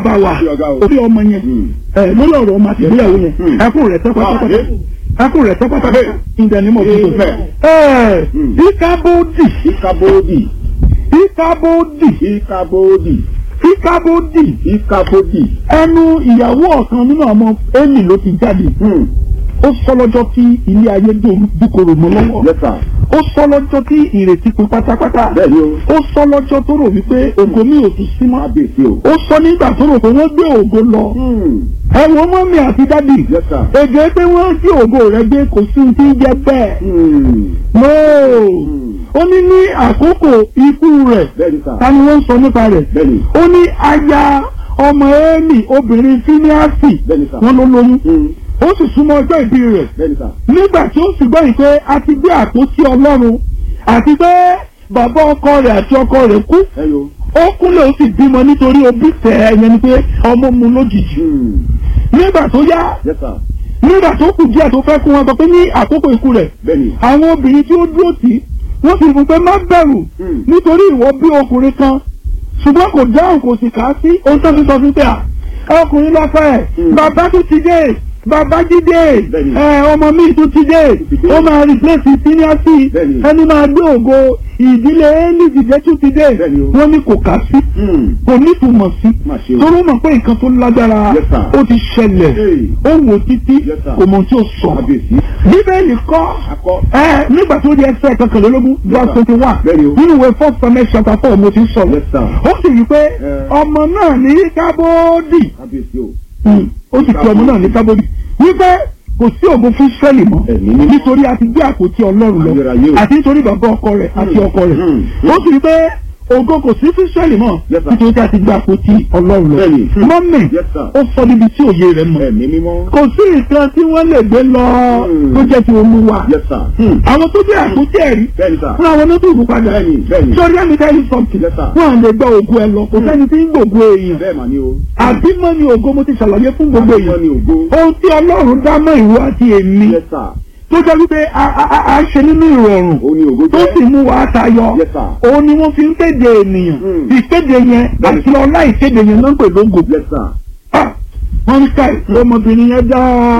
bàbá wa Ṣé ọ̀gá o? orí ọmọ yẹn Hmm. ẹ lórí ọ̀rọ̀ ọmọ àti ìgbéyàwó yẹn Hmm. ẹkún rẹ̀ tẹ́ pátápátá Ah, ẹkún rẹ̀ tẹ́ pátápátá Ah, ìdẹ̀nímọ̀ tuntun Amen. ẹ Hmm. ìkábòdì ìkàbòdì ìkábòdì ìkàbòdì ìkábòdì ìkàbòdì. ẹnu ìyàwó ọ̀kan nínú ọmọ Élì ló ti jáde Hmm. ó sọ lọ́jọ́ tí ilé ayé dòru- dúkorò mọ́ lọ́wọ́ Yes sir. ó sọ lọ́jọ́ tí ìrètí pin pátápátá bẹ́ẹ̀ni o. ó sọ lọ́jọ́ tó rò wípé ògo mi ò tún sí mọ́ kábíyèsí o. ó sọ nígbà tó rò pé wọ́n gbé ògo lọ Hmm. ẹ wo mọ́mí àti dádì Yes sir. èdè pé wọ́n gbé ògo rẹ̀ gbé kò sí ti jẹ́ bẹ́ẹ̀ Hmm. nóò Hmm. ó ní ní àkókò ikú rẹ̀ bẹ́ẹ̀ni sir. ta ni wọ́n ń sọ nípa rẹ̀ bẹ́ẹ̀ni. ó ní aya ọmọ Élì obìnrin fíníàsì bẹ́ẹ̀ni sir. wọ́n ló lóyún Hmm. ó sì súnmọ́ ọjọ́ ìbí rẹ̀ bẹ́ẹ̀ni sir. nígbà tí ó sì gbọ́ yìí pé a ti gbé àpótí ọlọ́run àti pé bàbá ọkọ rẹ̀ àti ọkọ rẹ̀ kú ẹyọ. ó kúnlẹ̀ ó sì bímọ nítorí obí tẹ̀ ẹ̀yẹn ni pé ọmọ mu lójijì Hmm. nígbà tó yá Yes sir. nígbà tó kù díẹ̀ tó fẹ́ kú wọn sọ pé ní àkókò ikú rẹ̀ bẹ́ẹ̀ni. àwọn obìnrin tí ó dúró tì í wọ́n sì fún pé má bẹ̀rù Hmm. nítorí ìwọ bí ọkùnrin kan ṣùgbọ́n kò dáhùn kò sì kà á sí ohun tó fi sọ fún pé à ọkùnrin lọ́fẹ̀ Hmm. bàbá tó ti dé bàbá jídé Bẹ́ẹ̀ni. ẹ ọmọ mi tó ti dé ti dé. ó máa replace seniority Bẹ́ẹ̀ni. ẹni máa gbé ògo ìdílé Élì dìde tó ti dé Bẹ́ẹ̀ni o. wọ́n ní kò kà á sí Hmm. kò nítumọ̀ sí Má ṣe o. torí ó mọ̀ pé nǹkan tó lágbára Yes, sir. ó ti ṣẹlẹ̀ Hey. ó wò títí Yes, sir. kò mọ̀ tí ó sọ kábíyèsí. bíbélì kọ́ akọ. ẹ nígbà tó di ẹsẹ̀ kankanlélógún verse twenty one Bẹ́ẹ̀ni o. nínú ìwé first Samuel chapter four mo ti ń sọ̀rọ̀ Yes, sir. ó sì rí i pé Eh. ọmọ náà ní kábódì kábíyèsí o. ó sì pe ọmọ náà ní kábódì wípé kò sí ògo fún Ísírẹ́lì mọ́ Ẹ̀mí mímọ́. nítorí a ti gbé àpótí Ọlọ́run lọ Ayérayé o. àti nítorí bàbá ọkọ rẹ̀ àti ọkọ rẹ̀ Hmm. ó sì rí i pé ògo kò sí fún Ísírẹ́lì mọ́ Yes, sir. nítorí a ti gbé àpótí Ọlọ́run lọ Bẹ́ẹ̀ni. Hmm. mọ́mì Yes, sir. ó sọ níbi tí òye rẹ̀ mọ̀ ẹ̀mí mímọ́. kò sí nǹkan tí wọ́n lè gbé lọ Hmm. tó jẹ́ ti Olúwa Yes sir. Hmm. àwọn tó jẹ́ àpótí ẹ̀rí bẹ́ẹ̀ni sir. fún àwọn onídùúgbò padà bẹ́ẹ̀ni bẹ́ẹ̀ni. sọrí ẹni tẹ́lí sọ́ọ̀tì Yes, sir. wọn à lè gba ògo ẹ lọ kò sẹ́ni tí ń gbògo èèyàn bẹ́ẹ̀ mà ni o. àbímọ ni ògo mo ti ṣàlàyé fún gbogbo wọ́n èèyàn ní ògo. ohun tí Ọlọ́run dá mọ́ ìwọ àti èmi Yes sir. tó jẹ́ wípé a- a a- a ṣe nínú ìrọ̀rùn ó ní ògo tó sì jẹ́. mú wa tayọ Yes, sir. òun ni wọ́n fi ń kéde ènìyàn Hmm. ìkéde yẹn Bẹ́ẹ̀ni. àti ọlá ìkéde yẹn ló ń pè lógo Yes sir. Ah, wọ́n ń ká ọmọbìnrin yẹn dáa